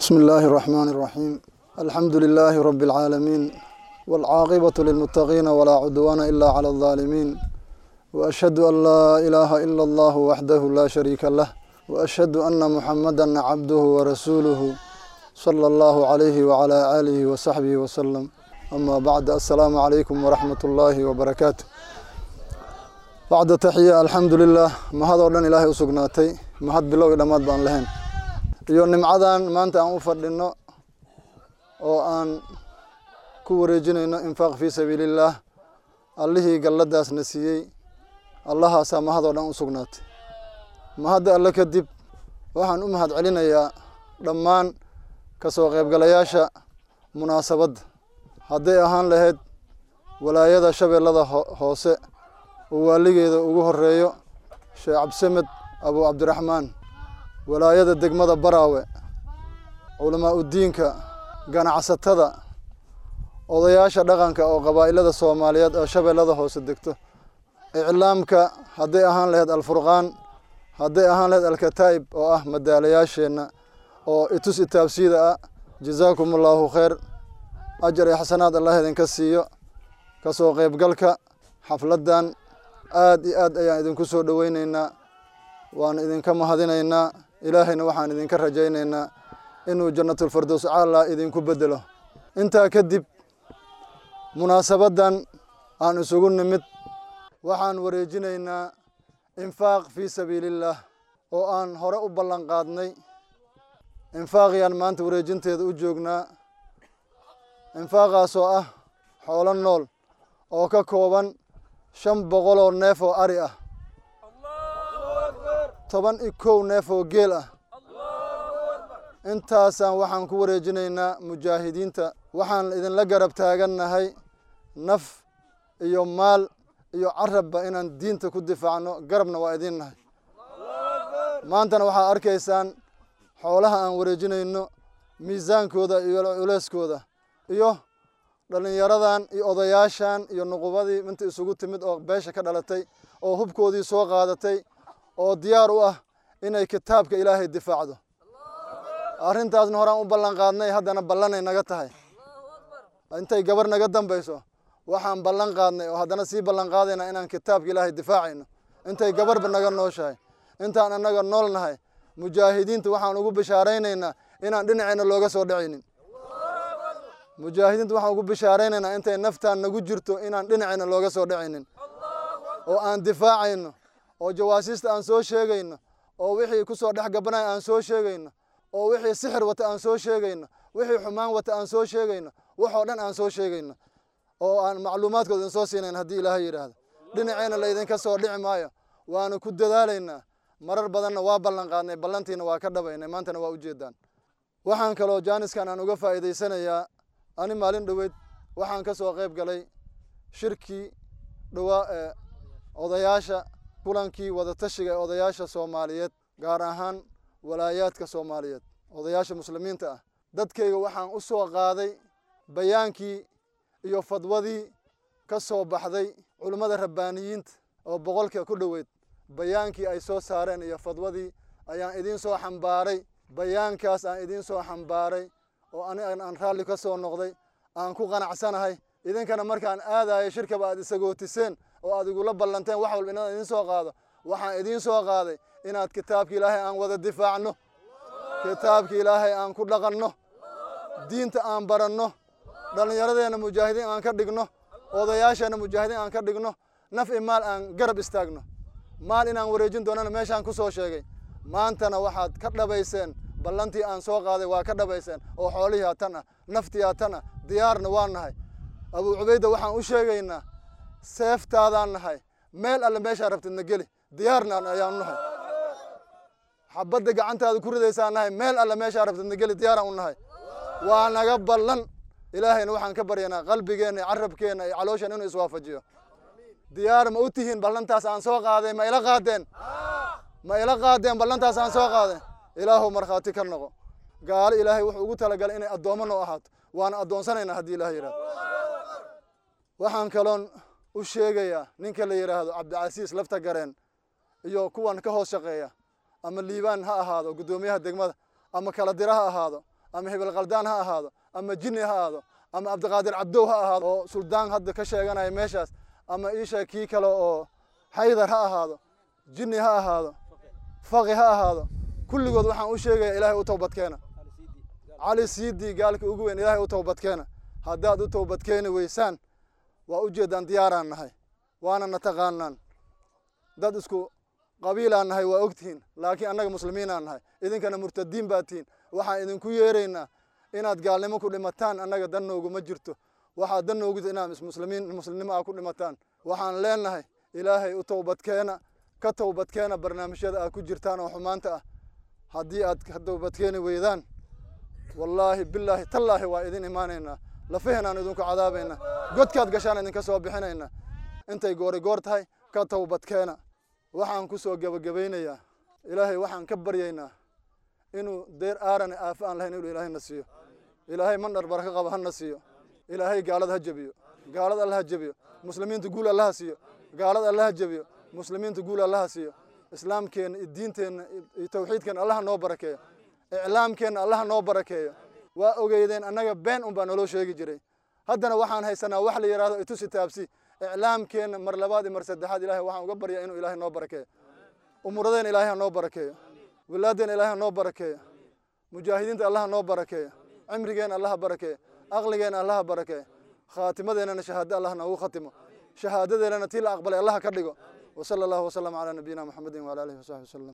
بسم الله الرحمن الرحيم الحمد لله رب العالمين والعاقبة للمتقين ولا عدوان إلا على الظالمين وأشهد أن لا إله إلا الله وحده لا شريك له وأشهد أن محمدا عبده ورسوله صلى الله عليه وعلى آله وصحبه وسلم أما بعد السلام عليكم ورحمة الله وبركاته بعد تحية الحمد لله ما هذا ودن إلهي أسقناتي ما هاد بلوغ دماد بان لهن iyo nimcadan maanta aan u fadhino oo aan ku wareejinayno infaaq fii sabiilillaah allihii galladaasna siiyey allahaasaa mahadoo dhan u sugnaatay mahadda alle kadib waxaan u mahad celinayaa dhammaan ka soo qaybgalayaasha munaasabadda hadday ahaan lahayd walaayada shabeellada hoose oo waaligeeda ugu horeeyo sheekh cabdisamed abu cabdiraxmaan walaayada degmada baraawe culamaa udiinka ganacsatada odayaasha dhaqanka oo qabaa'ilada soomaaliyeed oo shabeellada hoose degto iclaamka hadday ahaan lahayd alfurqaan hadday ahaan lahayd alkataa'ib oo ah madaalayaasheenna oo itus itaabsiida ah jazaakum allaahu khayr ajar iyo xasanaad allah idinka siiyo ka soo qaybgalka xafladdan aad iyo aad ayaan idinku soo dhoweyneynaa waan idinka mahadinaynaa ilaahayna waxaan idinka rajaynaynaa inuu jannatulfardows caala idinku bedelo intaa kadib munaasabaddan aan isugu nimid waxaan wareejinaynaa infaaq fii sabiilillaah oo aan hore u ballan qaadnay infaaqiyaan maanta wareejinteeda u joognaa infaaqaasoo ah xoolo nool oo ka kooban shan boqol oo neef oo ari ah toban iyo kow neef oo geel ah intaasaan waxaan ku wareejinaynaa mujaahidiinta waxaan idinla garab taagannahay naf iyo maal iyo carabba inaan diinta ku difaacno garabna waa idiin nahay maantana waxaa arkaysaan xoolaha aan wareejinayno miisaankooda iyo culeyskooda iyo dhallinyaradan iyo odayaashan iyo nuqubadii inta isugu timid oo beesha ka dhalatay oo hubkoodii soo qaadatay oo diyaar u ah inay kitaabka ilaahay difaacdo arrintaasna horaan u ballan qaadnay haddana ballanay naga tahay intay gabar naga dambayso waxaan ballan qaadnay oo haddana sii ballan qaadaynaa inaan kitaabka ilaahay difaacayno intay gabarba naga nooshahay intaan annaga nool nahay mujaahidiinta waxaan ugu bishaaraynaynaa inaan dhinaceenna looga soo dhacaynin mujaahidiinta waxaan ugu bishaaraynaynaa intay naftaan nagu jirto inaan dhinaceenna looga soo dhacaynin oo aan difaacayno oo jawaasiista aan soo sheegayno oo wixii ku soo dhex gabanaya aan soo sheegayno oo wixii sixir wata aan soo sheegayno wixii xumaan wata aan soo sheegayno waxoo dhan aan soo sheegayno oo aan macluumaadkooda idin soo siinayn haddii ilaahay yidhaahdo dhinaceenna laydinka soo dhici maayo waanu ku dadaalaynaa marar badanna waa ballan qaadnay ballantiina waa ka dhabaynay maantana waa ujeedaan waxaan kaloo jaaniskan aan uga faa'iidaysanayaa ani maalin dhoweyd waxaan ka soo qayb galay shirkii dhowaa ee odayaasha kulankii wadatashiga ee odayaasha soomaaliyeed gaar ahaan walaayaadka soomaaliyeed odayaasha muslimiinta ah dadkayga waxaan u soo qaaday bayaankii iyo fadwadii ka soo baxday culummada rabbaaniyiinta oo boqolka ku dhoweyd bayaankii ay soo saareen iyo fadwadii ayaan idiin soo xambaaray bayaankaas aan idiin soo xambaaray oo ani aan raalli ka soo noqday aan ku qanacsanahay idinkana markaan aadayo shirkaba aad isagootiseen oo aad igula ballanteen wax walba inaan idiin soo qaado waxaan idiin soo qaaday inaad kitaabka ilaahay aan wada difaacno kitaabka ilaahay aan ku dhaqanno diinta aan baranno dhallinyaradeenna mujaahidiin aan ka dhigno odayaasheenna mujaahidiin aan ka dhigno naf i maal aan garab istaagno maal inaan wareejin doonana meeshaan ku soo sheegay maantana waxaad ka dhabayseen ballantii aan soo qaaday waa ka dhabayseen oo xoolihii hatan ah naftii hatan ah diyaarna waa nahay abuu cubayda waxaan u sheegaynaa seeftaadaan nahay meel alle meeshaa rabtidna geli diyaarna ayaan nahay xabadda gacantaada ku ridaysaan nahay meel alle meeshaa rabtidna geli diyaaraan u nahay waa naga ballan ilaahayna waxaan ka baryanaa qalbigeenna iyo carabkeenna iyo caloosheen inuu iswaafajiyo diyaar ma u tihiin ballantaas aan soo qaaday ma ila qaadeen ma ila qaadeen ballantaas aan soo qaaday ilaahow markhaati ka noqo gaalo ilaahay wuxuu ugu talagalay inay addoommo noo ahaato waana addoonsanaynaa haddii ilaah yidhahdo waxaan kaloon u sheegayaa ninka la yidhaahdo cabdicasiis lafta gareen iyo kuwan ka hoos shaqeeya ama liibaan ha ahaado guddoomiyaha degmada ama kala dira ha ahaado ama hebel khaldaan ha ahaado ama jinni ha ahaado ama cabdiqaadir cabdow ha ahaado oo suldaan hadda ka sheeganaya meeshaas ama iisha kii kale oo xaydar ha ahaado jinni ha ahaado faqi ha ahaado kulligood waxaan u sheegaya ilaahay u towbadkeena cali siidii gaalka ugu weyn ilaahay u towbadkeena haddaad u towbadkeeni weysaan waa ujeeddaan diyaaraan nahay waana na taqaanaan dad isku qabiilaan nahay waa ogtihiin laakiin annaga muslimiinaan nahay idinkana murtadiin baa tihiin waxaan idinku yeeraynaa inaad gaalnimo ku dhimataan annaga dan nooguma jirto waxaad dan noogu inaad muslimiin muslimnimo aa ku dhimataan waxaan leenahay ilaahay u towbadkeena ka towbadkeena barnaamijyada aad ku jirtaan oo xumaanta ah haddii aad ka towbadkeeni weydaan wallaahi bilaahi tallaahi waa idin imaanaynaa lafahenaan idinku cadaabaynaa godkaad gashaan idinka soo bixinaynaa intay goori goor tahay ka towbadkeena waxaan ku soo gebagabaynayaa ilaahay waxaan ka baryaynaa inuu deer aarane aafo aan lahayn inuu ilaahayna siiyo ilaahay mandhar baraka qaba hana siiyo ilaahay gaalad ha jebiyo gaalad alla ha jebiyo muslimiinta guul allaha siiyo gaalad alla ha jebiyo muslimiinta guul allaha siiyo islaamkeenna iyo diinteenna iyo tawxiidkeenna allaha noo barakeeyo iclaamkeenna allaha noo barakeeyo waa ogeydeen annaga been un baa naloo sheegi jiray haddana waxaan haysanaa wax la yidhahdo itusi taabsi iclaamkeenna mar labaad iyo mar saddexaad ilahay waxaan uga baryaa inuu ilaahay noo barakeeyo umuradeen ilaahay ha noo barakeeyo wilaadeen ilaahay ha noo barakeeyo mujaahidiinta allaha noo barakeeyo cimrigeena allaha barakeeyo aqligeena allaha barakeeyo khaatimadeennana shahaado allah noogu khatimo shahaadadeennana tii la aqbalay allaha ka dhigo وصلى الله وسلم على نبينا محمد وعلى اله وصحبه وسلم